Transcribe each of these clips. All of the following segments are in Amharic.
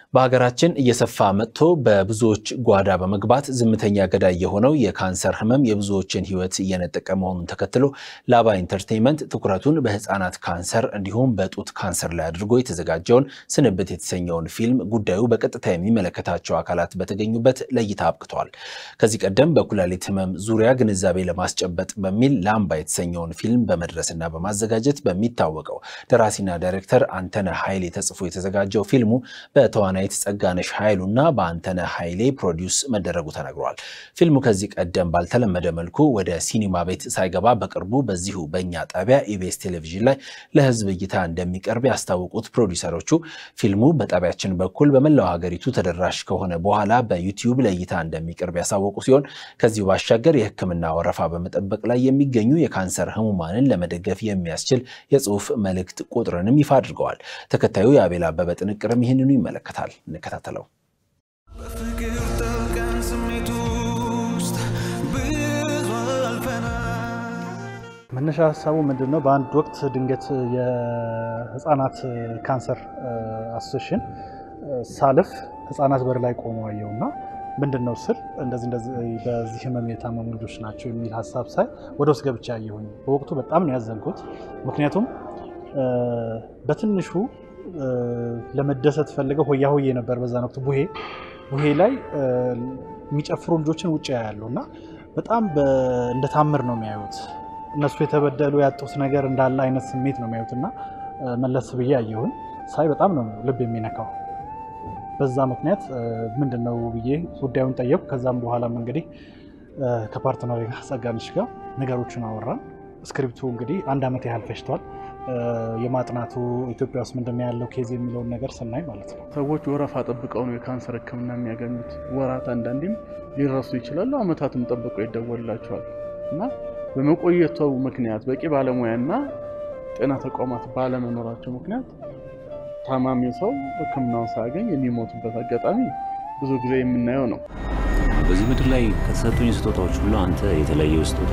በሀገራችን እየሰፋ መጥቶ በብዙዎች ጓዳ በመግባት ዝምተኛ ገዳይ የሆነው የካንሰር ህመም የብዙዎችን ህይወት እየነጠቀ መሆኑን ተከትሎ ላባ ኢንተርቴይንመንት ትኩረቱን በህፃናት ካንሰር እንዲሁም በጡት ካንሰር ላይ አድርጎ የተዘጋጀውን ስንብት የተሰኘውን ፊልም ጉዳዩ በቀጥታ የሚመለከታቸው አካላት በተገኙበት ለእይታ አብቅቷል። ከዚህ ቀደም በኩላሊት ህመም ዙሪያ ግንዛቤ ለማስጨበጥ በሚል ላምባ የተሰኘውን ፊልም በመድረስና በማዘጋጀት በሚታወቀው ደራሲና ዳይሬክተር አንተነህ ኃይሌ ተጽፎ የተዘጋጀው ፊልሙ በተዋናይት ጸጋነሽ ኃይሉና በአንተነህ ኃይሌ ፕሮዲውስ መደረጉ ተነግሯል። ፊልሙ ከዚህ ቀደም ባልተለመደ መልኩ ወደ ሲኒማ ቤት ሳይገባ በቅርቡ በዚሁ በእኛ ጣቢያ ኢቢኤስ ቴሌቪዥን ላይ ለህዝብ እይታ እንደሚቀርብ ያስታወቁት ፕሮዲውሰሮቹ ፊልሙ በጣቢያችን በኩል በመላው ሀገሪቱ ተደራሽ ከሆነ በኋላ በዩቲዩብ ለእይታ እንደሚቀርብ ያሳወቁ ሲሆን ከዚሁ ባሻገር የሕክምና ወረፋ በመጠበቅ ላይ የሚገኙ የካንሰር ህሙማንን ለመደገፍ የሚያስችል የጽሁፍ መልእክት ቁጥርንም ይፋ አድርገዋል። ተከታዩ የአቤል አበበ ጥንቅርም ይህንኑ ይመለከታል። እንከታተለው። በፍቅር ጠልቀን ስሜት ውስጥ ብዙ አልፈናል። መነሻ ሀሳቡ ምንድን ነው? በአንድ ወቅት ድንገት የህፃናት ካንሰር አሶሴሽን ሳልፍ ህፃናት በር ላይ ቆመው አየውና ምንድን ነው ስል እንደዚህ እንደዚህ በዚህ ህመም የታመሙ ልጆች ናቸው የሚል ሀሳብ ሳይ ወደ ውስጥ ገብቻ አየሁኝ። በወቅቱ በጣም ነው ያዘንኩት። ምክንያቱም በትንሹ ለመደሰት ፈልገው ሆያ ሆዬ ነበር በዛን ወቅት ቡሄ ቡሄ ላይ የሚጨፍሩ ልጆችን ውጭ ያያሉ እና በጣም እንደ ታምር ነው የሚያዩት። እነሱ የተበደሉ ያጡት ነገር እንዳለ አይነት ስሜት ነው የሚያዩት እና መለስ ብዬ አየሁኝ። ሳይ በጣም ነው ልብ የሚነካው። በዛ ምክንያት ምንድን ነው ብዬ ጉዳዩን ጠየቁ። ከዛም በኋላም እንግዲህ ከፓርትነር ጋር ጸጋነሽ ጋር ነገሮችን አወራን። ስክሪፕቱ እንግዲህ አንድ ዓመት ያህል ፈጅቷል። የማጥናቱ ኢትዮጵያ ውስጥ ምንድን ነው ያለው ኬዝ የሚለውን ነገር ስናይ ማለት ነው። ሰዎች ወረፋ ጠብቀው ነው የካንሰር ሕክምና የሚያገኙት። ወራት አንዳንዴም ሊረሱ ይችላሉ። አመታትም ጠብቀው ይደወልላቸዋል እና በመቆየቱ ምክንያት በቂ ባለሙያና ጤና ተቋማት ባለመኖራቸው ምክንያት ታማሚው ሰው ሕክምናውን ሳያገኝ የሚሞቱበት አጋጣሚ ብዙ ጊዜ የምናየው ነው። በዚህ ምድር ላይ ከተሰጡኝ ስጦታዎች ሁሉ አንተ የተለየው ስጦታ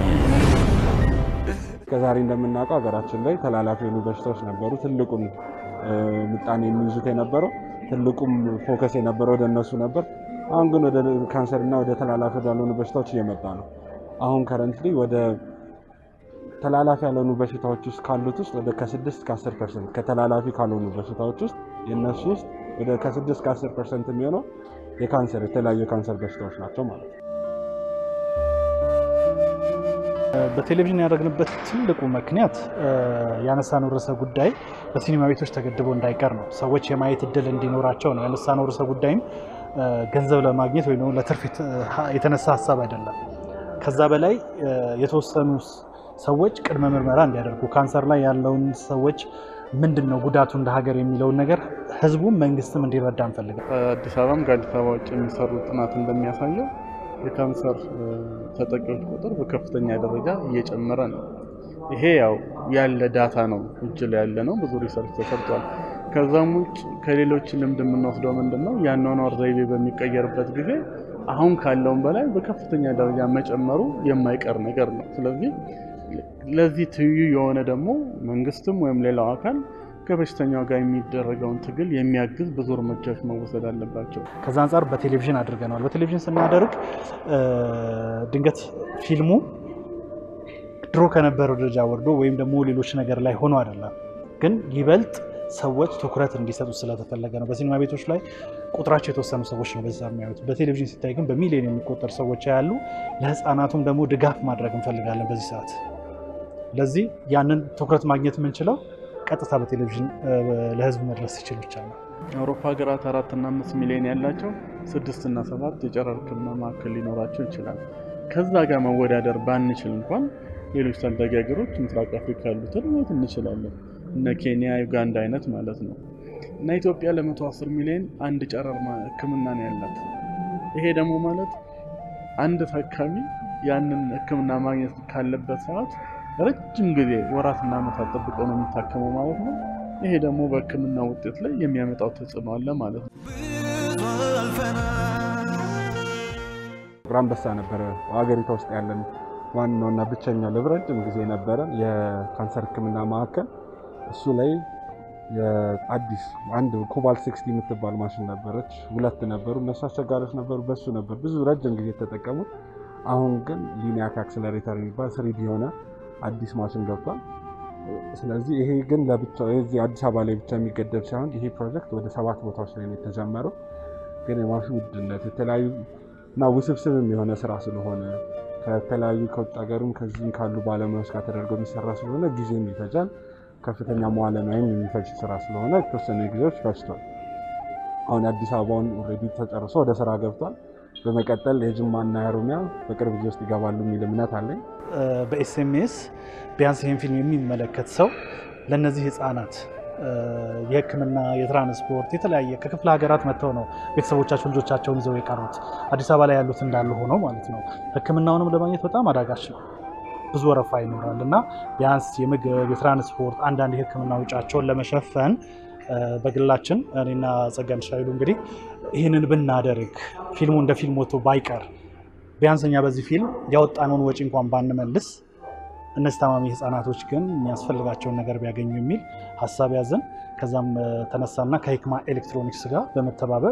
ከዛሬ እንደምናውቀው ሀገራችን ላይ ተላላፊ የሆኑ በሽታዎች ነበሩ። ትልቁን ምጣኔ የሚይዙት የነበረው ትልቁም ፎከስ የነበረው ወደ እነሱ ነበር። አሁን ግን ወደ ካንሰር እና ወደ ተላላፊ ወዳልሆኑ በሽታዎች እየመጣ ነው። አሁን ከረንትሊ ወደ ተላላፊ ያልሆኑ በሽታዎች ውስጥ ካሉት ውስጥ ወደ ከስድስት ከአስር ፐርሰንት ከተላላፊ ካልሆኑ በሽታዎች ውስጥ የእነሱ ውስጥ ወደ ከስድስት ከአስር ፐርሰንት የሚሆነው የካንሰር የተለያዩ የካንሰር በሽታዎች ናቸው ማለት ነው። በቴሌቪዥን ያደረግንበት ትልቁ ምክንያት ያነሳነው ርዕሰ ጉዳይ በሲኒማ ቤቶች ተገድቦ እንዳይቀር ነው። ሰዎች የማየት እድል እንዲኖራቸው ነው ያነሳነው ርዕሰ ጉዳይም ገንዘብ ለማግኘት ወይም ደግሞ ለትርፍ የተነሳ ሀሳብ አይደለም። ከዛ በላይ የተወሰኑ ሰዎች ቅድመ ምርመራ እንዲያደርጉ ካንሰር ላይ ያለውን ሰዎች ምንድን ነው ጉዳቱ እንደ ሀገር የሚለውን ነገር ህዝቡም መንግስትም እንዲረዳ እንፈልጋል። አዲስ አበባም ከአዲስ አበባ ውጭ የሚሰሩ ጥናት እንደሚያሳየው የካንሰር ተጠቂዎች ቁጥር በከፍተኛ ደረጃ እየጨመረ ነው። ይሄ ያው ያለ ዳታ ነው፣ እጅ ላይ ያለ ነው። ብዙ ሪሰርች ተሰርቷል። ከዛም ውጭ ከሌሎች ልምድ የምንወስደው ምንድን ነው የአኗኗር ዘይቤ በሚቀየርበት ጊዜ አሁን ካለውም በላይ በከፍተኛ ደረጃ መጨመሩ የማይቀር ነገር ነው። ስለዚህ ለዚህ ትይዩ የሆነ ደግሞ መንግስትም ወይም ሌላው አካል ከበሽተኛው ጋር የሚደረገውን ትግል የሚያግዝ ብዙ እርምጃዎች መወሰድ አለባቸው። ከዛ አንጻር በቴሌቪዥን አድርገነዋል። በቴሌቪዥን ስናደርግ ድንገት ፊልሙ ድሮ ከነበረው ደረጃ ወርዶ ወይም ደግሞ ሌሎች ነገር ላይ ሆኖ አይደለም፣ ግን ይበልጥ ሰዎች ትኩረት እንዲሰጡ ስለተፈለገ ነው። በሲኒማ ቤቶች ላይ ቁጥራቸው የተወሰኑ ሰዎች ነው በዛ የሚያዩት። በቴሌቪዥን ሲታይ ግን በሚሊዮን የሚቆጠር ሰዎች ያሉ። ለህፃናቱም ደግሞ ድጋፍ ማድረግ እንፈልጋለን በዚህ ሰዓት። ለዚህ ያንን ትኩረት ማግኘት የምንችለው ቀጥታ በቴሌቪዥን ለህዝብ መድረስ ሲችል ብቻ ነው። የአውሮፓ ሀገራት አራት እና አምስት ሚሊዮን ያላቸው ስድስት እና ሰባት የጨረር ሕክምና ማዕከል ሊኖራቸው ይችላል። ከዛ ጋር መወዳደር ባንችል እንኳን ሌሎች ታዳጊ ሀገሮች ምስራቅ አፍሪካ ያሉትን ማየት እንችላለን። እነ ኬንያ፣ ዩጋንዳ አይነት ማለት ነው። እና ኢትዮጵያ ለመቶ አስር ሚሊዮን አንድ ጨረር ሕክምና ነው ያላት። ይሄ ደግሞ ማለት አንድ ታካሚ ያንን ሕክምና ማግኘት ካለበት ሰዓት ረጅም ጊዜ ወራትና ዓመታት ጠብቀው ነው የሚታከመው ማለት ነው። ይሄ ደግሞ በህክምና ውጤት ላይ የሚያመጣው ተጽዕኖ አለ ማለት ነው። ብዙ አልፈናል። ጥቁር አንበሳ ነበረ ሀገሪቷ ውስጥ ያለን ዋናውና ብቸኛ ለረጅም ጊዜ ነበረ የካንሰር ህክምና ማዕከል። እሱ ላይ የአዲስ አንድ ኮባልት ሲክስቲ የምትባል ማሽን ነበረች። ሁለት ነበሩ፣ እነሱ አስቸጋሪዎች ነበሩ። በሱ ነበር ብዙ ረጅም ጊዜ የተጠቀሙት። አሁን ግን ሊኒያክ አክሰለሬተር የሚባል ስሪዲ የሆነ አዲስ ማሽን ገብቷል። ስለዚህ ይሄ ግን ለብቻ እዚህ አዲስ አበባ ላይ ብቻ የሚገደብ ሳይሆን ይሄ ፕሮጀክት ወደ ሰባት ቦታዎች ላይ ነው የተጀመረው። ግን የማሽን ውድነት የተለያዩ እና ውስብስብም የሆነ ስራ ስለሆነ ከተለያዩ ከውጭ ሀገርም ከዚህም ካሉ ባለሙያዎች ጋር ተደርጎ የሚሰራ ስለሆነ ጊዜም ይፈጃል። ከፍተኛ መዋለ ንዋይም የሚፈጅ ስራ ስለሆነ የተወሰነ ጊዜዎች ፈጅቷል። አሁን የአዲስ አበባውን ኦልሬዲ ተጨርሶ ወደ ስራ ገብቷል። በመቀጠል የጅማና የኦሮሚያ በቅርብ ጊዜ ውስጥ ይገባሉ የሚል እምነት አለኝ። በኤስኤምኤስ ቢያንስ ይህን ፊልም የሚመለከት ሰው ለእነዚህ ህፃናት የሕክምና የትራንስፖርት የተለያየ ከክፍለ ሀገራት መጥተው ነው ቤተሰቦቻቸው ልጆቻቸውን ይዘው የቀሩት አዲስ አበባ ላይ ያሉት እንዳሉ ሆነው ማለት ነው። ሕክምናውንም ለማግኘት በጣም አዳጋች ነው። ብዙ ወረፋ ይኖራል እና ቢያንስ የምግብ የትራንስፖርት አንዳንድ የሕክምና ውጫቸውን ለመሸፈን በግላችን እኔና ጸጋን ሻይሉ እንግዲህ ይህንን ብናደርግ ፊልሙ እንደ ፊልም ወጥቶ ባይቀር ቢያንስ እኛ በዚህ ፊልም ያወጣነውን ወጪ እንኳን ባንመልስ እነዚህ ታማሚ ህጻናቶች ግን የሚያስፈልጋቸውን ነገር ቢያገኙ የሚል ሀሳብ ያዘን። ከዛም ተነሳና ከሂክማ ኤሌክትሮኒክስ ጋር በመተባበር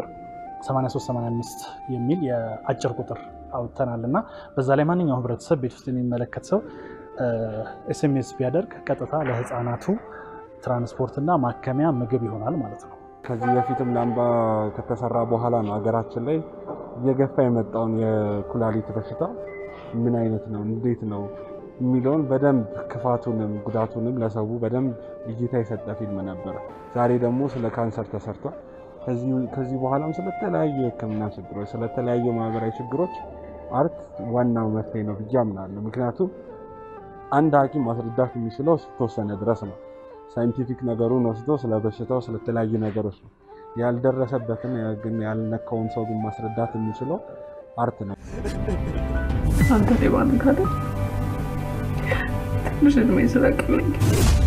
8385 የሚል የአጭር ቁጥር አውጥተናል እና በዛ ላይ ማንኛውም ህብረተሰብ ቤት ውስጥ የሚመለከት ሰው ኤስኤምኤስ ቢያደርግ ቀጥታ ለህፃናቱ ትራንስፖርትና ማከሚያ ምግብ ይሆናል ማለት ነው። ከዚህ በፊትም ላምባ ከተሰራ በኋላ ነው ሀገራችን ላይ እየገፋ የመጣውን የኩላሊት በሽታ ምን አይነት ነው፣ እንዴት ነው የሚለውን በደንብ ክፋቱንም ጉዳቱንም ለሰው በደንብ እይታ የሰጠ ፊልም ነበረ። ዛሬ ደግሞ ስለ ካንሰር ተሰርቷል። ከዚህ በኋላም ስለተለያዩ የህክምና ችግሮች፣ ስለተለያዩ ማህበራዊ ችግሮች አርት ዋናው መፍትሄ ነው ብዬ አምናለሁ። ምክንያቱም አንድ ሐኪም ማስረዳት የሚችለው እስከተወሰነ ድረስ ነው። ሳይንቲፊክ ነገሩን ወስዶ ስለ በሽታው ስለተለያዩ ነገሮች ነው። ያልደረሰበትን ግን ያልነካውን ሰው ግን ማስረዳት የሚችለው አርት ነው። አንተ ሌባ ነህ ካለ ትንሽ እድሜ ስለቅልኝ